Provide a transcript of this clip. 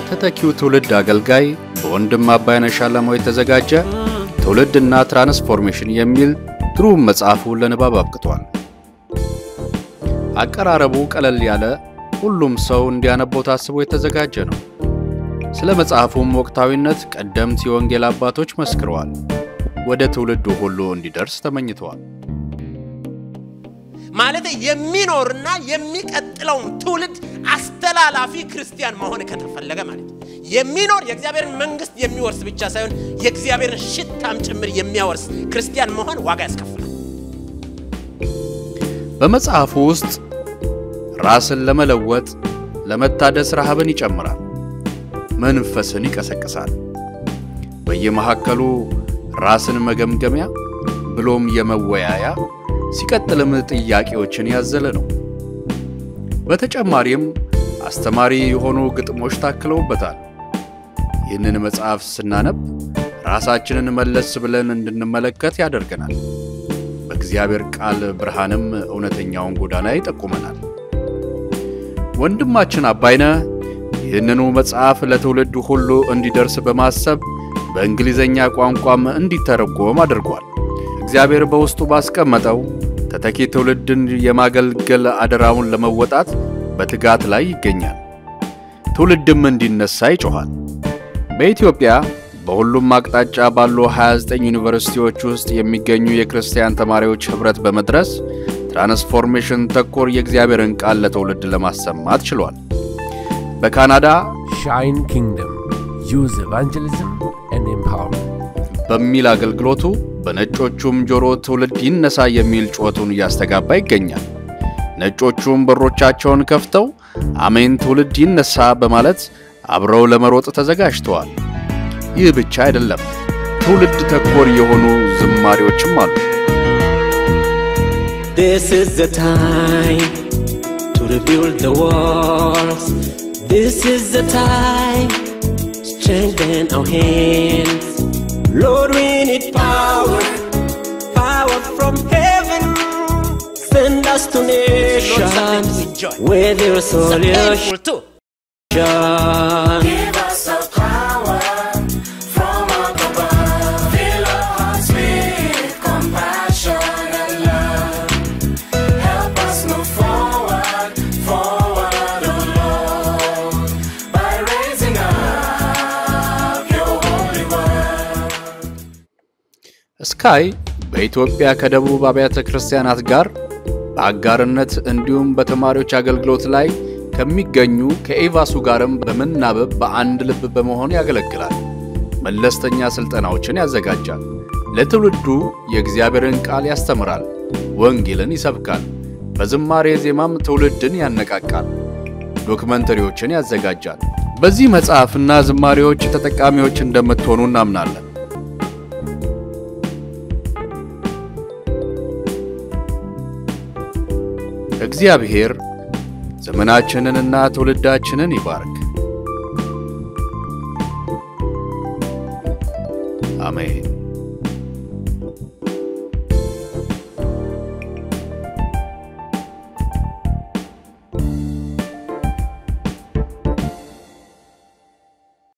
ለተተኪው ትውልድ አገልጋይ በወንድም አባይነህ ሻለማው የተዘጋጀ ትውልድና ትራንስፎርሜሽን የሚል ግሩም መጽሐፉን ለንባብ አብቅቷል። አቀራረቡ ቀለል ያለ ሁሉም ሰው እንዲያነበው ታስቦ የተዘጋጀ ነው። ስለ መጽሐፉም ወቅታዊነት ቀደምት የወንጌል አባቶች መስክረዋል። ወደ ትውልዱ ሁሉ እንዲደርስ ተመኝተዋል። ማለት የሚኖርና የሚቀጥለውን ትውልድ አስተላላፊ ክርስቲያን መሆን ከተፈለገ ማለት ነው። የሚኖር የእግዚአብሔርን መንግስት የሚወርስ ብቻ ሳይሆን የእግዚአብሔርን ሽታም ጭምር የሚያወርስ ክርስቲያን መሆን ዋጋ ያስከፍላል። በመጽሐፉ ውስጥ ራስን ለመለወጥ ለመታደስ ረሃብን ይጨምራል፣ መንፈስን ይቀሰቅሳል። በየመሃከሉ ራስን መገምገሚያ ብሎም የመወያያ ሲቀጥልም ጥያቄዎችን ያዘለ ነው። በተጨማሪም አስተማሪ የሆኑ ግጥሞች ታክለውበታል። ይህንን መጽሐፍ ስናነብ ራሳችንን መለስ ብለን እንድንመለከት ያደርገናል። በእግዚአብሔር ቃል ብርሃንም እውነተኛውን ጎዳና ይጠቁመናል። ወንድማችን አባይነህ ይህንኑ መጽሐፍ ለትውልዱ ሁሉ እንዲደርስ በማሰብ በእንግሊዘኛ ቋንቋም እንዲተረጎም አድርጓል። እግዚአብሔር በውስጡ ባስቀመጠው ተተኪ ትውልድን የማገልገል አደራውን ለመወጣት በትጋት ላይ ይገኛል። ትውልድም እንዲነሳ ይጮኻል። በኢትዮጵያ በሁሉም አቅጣጫ ባሉ 29 ዩኒቨርሲቲዎች ውስጥ የሚገኙ የክርስቲያን ተማሪዎች ኅብረት በመድረስ ትራንስፎርሜሽን ተኮር የእግዚአብሔርን ቃል ለትውልድ ለማሰማት ችሏል። በካናዳ ሻይን ኪንግደም ዩዝ ኤቫንጀሊዝም ኤንድ ኤምፓወርመንት በሚል አገልግሎቱ በነጮቹም ጆሮ ትውልድ ይነሳ የሚል ጩኸቱን እያስተጋባ ይገኛል። ነጮቹም በሮቻቸውን ከፍተው አሜን ትውልድ ይነሳ በማለት አብረው ለመሮጥ ተዘጋጅተዋል። ይህ ብቻ አይደለም፣ ትውልድ ተኮር የሆኑ ዝማሬዎችም አሉ። This is the time to rebuild the walls. This is the time to strengthen our hands. Lord, we need power, power from heaven. Send us to nations where there is solution. Painful too. Give us a power from up above. Fill our hearts with compassion and love. Help us move forward, forward, oh Lord, by raising up your holy word. ስካይ በኢትዮጵያ ከደቡብ አብያተ ክርስቲያናት ጋር በአጋርነት እንዲሁም በተማሪዎች አገልግሎት ላይ ከሚገኙ ከኤቫሱ ጋርም በመናበብ በአንድ ልብ በመሆን ያገለግላል። መለስተኛ ስልጠናዎችን ያዘጋጃል። ለትውልዱ የእግዚአብሔርን ቃል ያስተምራል፣ ወንጌልን ይሰብካል። በዝማሬ ዜማም ትውልድን ያነቃቃል። ዶክመንተሪዎችን ያዘጋጃል። በዚህ መጽሐፍና ዝማሬዎች ተጠቃሚዎች እንደምትሆኑ እናምናለን። እግዚአብሔር ዘመናችንንና ትውልዳችንን ይባርክ። አሜን።